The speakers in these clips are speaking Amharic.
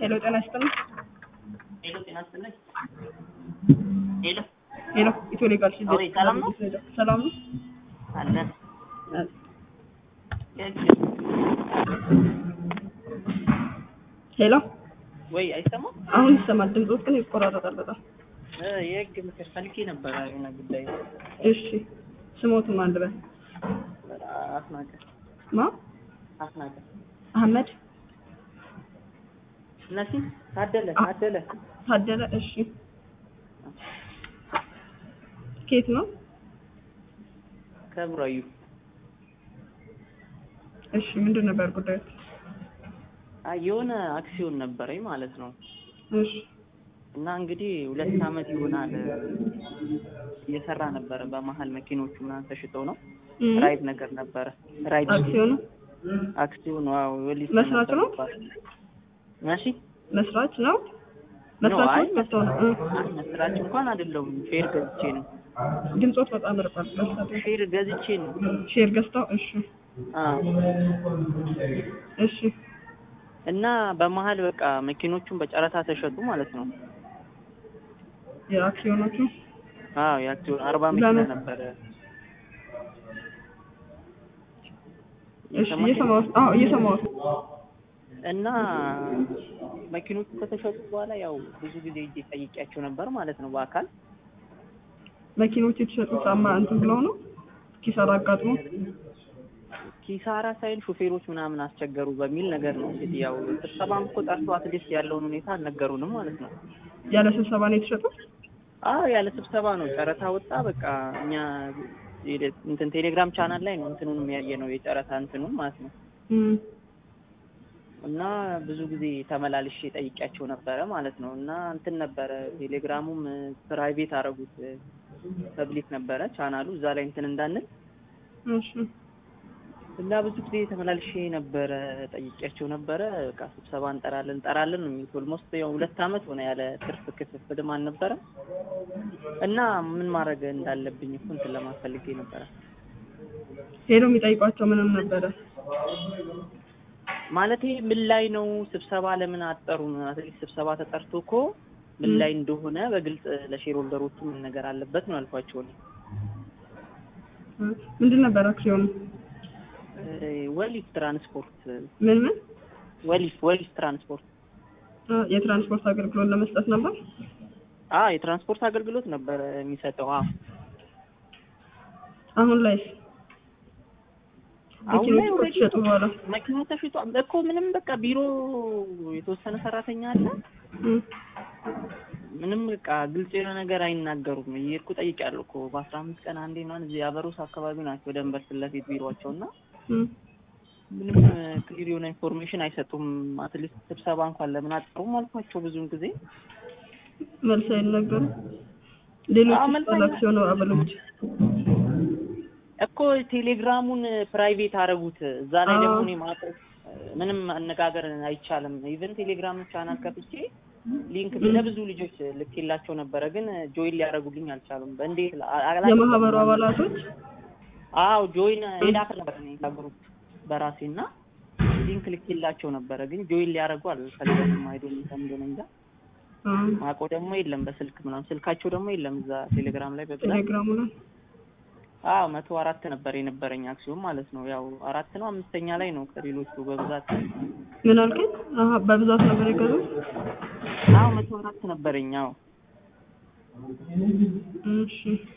ሄሎ ጤና ይስጥልኝ። ሄሎ ጤና ይስጥልኝ። ሄሎ ሄሎ ኢትዮ ሌጋል ሲል አዎ፣ ሰላም ነው? ሰላም ነው? አለን ሄሎ ወይ አይሰማም? አሁን ይሰማል። ድምፆት ግን ይቆራረጣል በጣም። እ የህግ ምክር ፈልጌ ነበረ የሆነ ጉዳይ እሺ ስሞትም አንድ በል አስናቀ ማ አስናቀ አህመድ እነሲ ታደለ ታደለ ታደለ። እሺ ከየት ነው? ከብራዩ እሺ ምንድን ነበር ጉዳዩ? አይ የሆነ አክሲዮን ነበረኝ ማለት ነው እሺ እና እንግዲህ ሁለት አመት ይሆናል እየሰራ ነበረ። በመሀል መኪኖቹ ምናምን ተሽጠው ነው እም፣ ራይድ ነገር ነበረ ራይድ አክሲዮኑ አክሲዮን ዋው ወሊስ መስራች ነው? ማሺ መስራች ነው? መስራች አይ ነው? መተው ነው? እ፣ መስራች እንኳን አይደለሁም። ሼር ገዝቼ ነው ድምፆት በጣም ርቋል። መስራች ሼር ገዝቼ ነው። ሼር ገዝተው። እሺ አዎ እሺ እና በመሀል በቃ መኪኖቹን በጨረታ ተሸጡ ማለት ነው። የአክሲዮኖቹ አዎ የአክሲዮን አርባ መኪና ለምን? ነበረ። እሺ እየሰማሁት አዎ እየሰማሁት እና መኪኖቹ ከተሸጡ በኋላ ያው ብዙ ጊዜ እጄ ጠይቄያቸው ነበር ማለት ነው በአካል መኪኖች የተሸጡ ጫማ እንትን ብለው ነው ኪሳራ አጋጥሞ ኪሳራ ሳይል ሹፌሮች ምናምን አስቸገሩ በሚል ነገር ነው እንግዲህ ያው ስብሰባም እኮ ጠርቶ አትሊስት ያለውን ሁኔታ አልነገሩንም ማለት ነው። ያለ ስብሰባ ነው የተሸጡት። አዎ ያለ ስብሰባ ነው ጨረታ ወጣ። በቃ እኛ ቴሌ- እንትን ቴሌግራም ቻናል ላይ ነው እንትኑንም ያየ ነው የጨረታ እንትኑን ማለት ነው። እም፣ እና ብዙ ጊዜ ተመላልሼ ጠይቂያቸው ነበረ ማለት ነው። እና እንትን ነበረ ቴሌግራሙም ፕራይቬት አረጉት ፐብሊክ ነበረ ቻናሉ እዛ ላይ እንትን እንዳንል እሺ እና ብዙ ጊዜ ተመላልሼ ነበረ ጠይቂያቸው ነበረ። በቃ ስብሰባ እንጠራለን እንጠራለን ነው የሚሉት። ኦልሞስት ያው ሁለት አመት ሆነ ያለ ትርፍ ክፍፍልም አልነበረም። እና ምን ማድረግ እንዳለብኝ እኮ እንትን ለማፈልጌ ነበረ ሄዶ የሚጠይቋቸው ምንም ነበረ። ማለት ምን ላይ ነው ስብሰባ ለምን አጠሩን? አትሊስት ስብሰባ ተጠርቶ እኮ ምን ላይ እንደሆነ በግልጽ ለሼር ሆልደሮቹ ምን ነገር አለበት ነው ያልኳቸው። እኔ እ፣ ምንድን ነበር አክሲዮኑ? እ፣ ወሊፍ ትራንስፖርት ምን ምን ወሊፍ ወሊፍ ትራንስፖርት እ፣ የትራንስፖርት አገልግሎት ለመስጠት ነበር። አ የትራንስፖርት አገልግሎት ነበረ የሚሰጠው። አ አሁን ላይ አሁን ላይ መኪኖች ኦልሬዲ ከተሸጡ በኋላ መኪና ተሽጧ እኮ ምንም በቃ ቢሮ የተወሰነ ሰራተኛ አለ። እም፣ ምንም በቃ ግልጽ የሆነ ነገር አይናገሩም። እየሄድኩ ጠይቄያለሁ እኮ በአስራ አምስት ቀን አንዴ ምናምን እዚህ አበሮስ አካባቢ ናቸው ደንበር ፊት ለፊት ቢሮቸው እና እም፣ ምንም ክሊር የሆነ ኢንፎርሜሽን አይሰጡም። አትሊስት ስብሰባ እንኳን ለምን አጠሩም አልኳቸው ብዙውን ጊዜ መልስ አይነገሩም። ሌሎች አዎ፣ መልስ ባለ አክሲዮን አባሎች እኮ ቴሌግራሙን ፕራይቬት አረጉት። እዛ ላይ አዎ። ደግሞ እኔ ማውቀው ምንም አነጋገር አይቻልም። ኢቨን ቴሌግራም ቻናል ከፍቼ ሊንክ ለብዙ ልጆች ልኬላቸው ነበረ፣ ግን ጆይን ሊያደርጉልኝ አልቻሉም። በእንዴት ላ- አላ- የማህበሩ አባላቶች አዎ ጆይን ሌላ ነበር እኔ ግሩፕ በራሴ እና ሊንክ ልኬላቸው ነበረ፣ ግን ጆይን ሊያደርጉ አልፈለጉም። አይዶ እንደሆነ እንጃ አ፣ ማቆ ደግሞ የለም በስልክ ምናምን ስልካቸው ደግሞ የለም እዛ ቴሌግራም ላይ በብዛት ቴሌግራሙ ላይ አዎ መቶ አራት ነበር የነበረኝ አክሲዮን ማለት ነው። ያው አራት ነው አምስተኛ ላይ ነው ከሌሎቹ በብዛት ምን አልከኝ? አሀ በብዛት ነበር የገዙት። አዎ መቶ አራት ነበረኝ። አዎ እሺ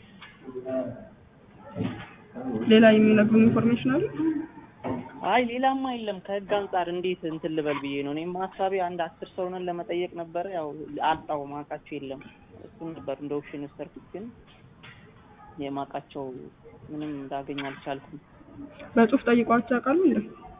ሌላ የሚነግሩን ኢንፎርሜሽን አለ? አይ ሌላማ የለም። ከህግ አንጻር እንዴት እንትን ልበል ብዬ ነው። እኔም ሀሳቤ አንድ አስር ሰው ነን ለመጠየቅ ነበረ። ያው አጣው ማውቃቸው የለም። እሱን ነበር እንደ ኦፕሽን ወሰድኩት፣ ግን የማውቃቸው ምንም እንዳገኝ አልቻልኩም። በጽሁፍ ጠይቋቸው ያውቃሉ እንዴ?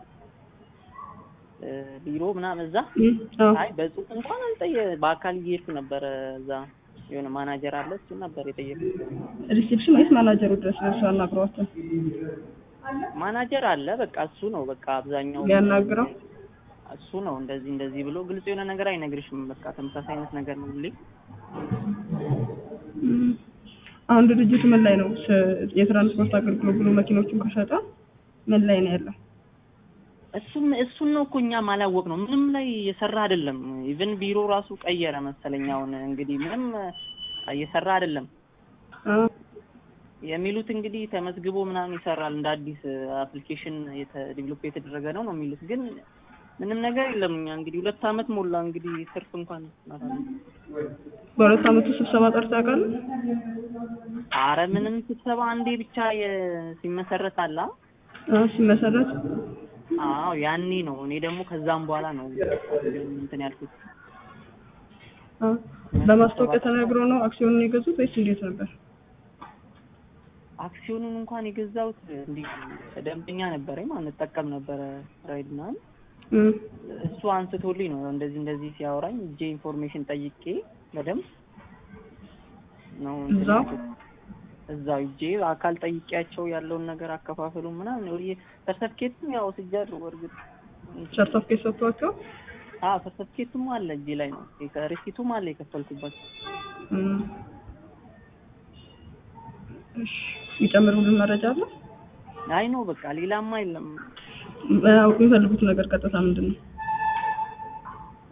እ፣ ቢሮ ምናምን እዛ እም፣ አዎ አይ በጽሁፍ እንኳን አልጠየ በአካል እየሄድኩ ነበረ። እዛ የሆነ ማናጀር አለ እሱ ነበር የጠየቁት። ሪሴፕሽን ወይስ ማናጀሩ ድረስ ደርሶ አናግሯቸው ማናጀር አለ በቃ እሱ ነው በቃ አብዛኛው ሊያናግረው? እሱ ነው እንደዚህ እንደዚህ ብሎ ግልጽ የሆነ ነገር አይነግርሽም። በቃ ተመሳሳይ አይነት ነገር ነው ሁሌ። እም፣ አሁን ድርጅቱ ምን ላይ ነው? ስ- የትራንስፖርት አገልግሎት ብሎ መኪኖቹን ከሸጠ ምን ላይ ነው ያለው? እሱም እሱን ነው እኮ እኛም አላወቅ ነው ምንም ላይ የሰራ አይደለም ኢቭን ቢሮ ራሱ ቀየረ መሰለኝ። አሁን እንግዲህ ምንም እየሰራ አይደለም አ የሚሉት እንግዲህ ተመዝግቦ ምናምን ይሰራል እንደ አዲስ አፕሊኬሽን ዲቨሎፕ የተደረገ ነው ነው የሚሉት ግን ምንም ነገር የለም። እኛ እንግዲህ ሁለት አመት ሞላ እንግዲህ ትርፍ እንኳን አላለም። በሁለት አመቱ ስብሰባ ጠርታ ያውቃሉ? አረ ምንም ስብሰባ አንዴ ብቻ የ- ሲመሰረት አላ አ ሲመሰረት አዎ ያኔ ነው። እኔ ደግሞ ከዛም በኋላ ነው እንትን ያልኩት። አ በማስታወቂያ ተነግሮ ነው አክሲዮኑን የገዙት ወይስ እንዴት ነበር? አክሲዮኑን እንኳን የገዛሁት እንዲህ ደንበኛ ነበረኝ ማለት እጠቀም ነበረ ራይድ ምናምን እም እሱ አንስቶልኝ ነው እንደዚህ እንደዚህ ሲያወራኝ እጄ ኢንፎርሜሽን ጠይቄ በደንብ ነው እንትን እዛው? ያልኩት። እዛው እጄ አካል ጠይቄያቸው ያለውን ነገር አከፋፈሉ ምናምን ወይ ሰርተፍኬትም ያው ስጃለሁ በእርግጥ ሰርተፍኬት ሰጥቷቸው አዎ ሰርተፍኬቱም አለ እጄ ላይ ነው ሪሲቱም አለ የከፈልኩበት እም እሺ የሚጨምር ሁሉ መረጃ አለ? አይ ነው በቃ ሌላማ የለም አያውቁ የሚፈልጉት ነገር ቀጥታ ምንድን ነው?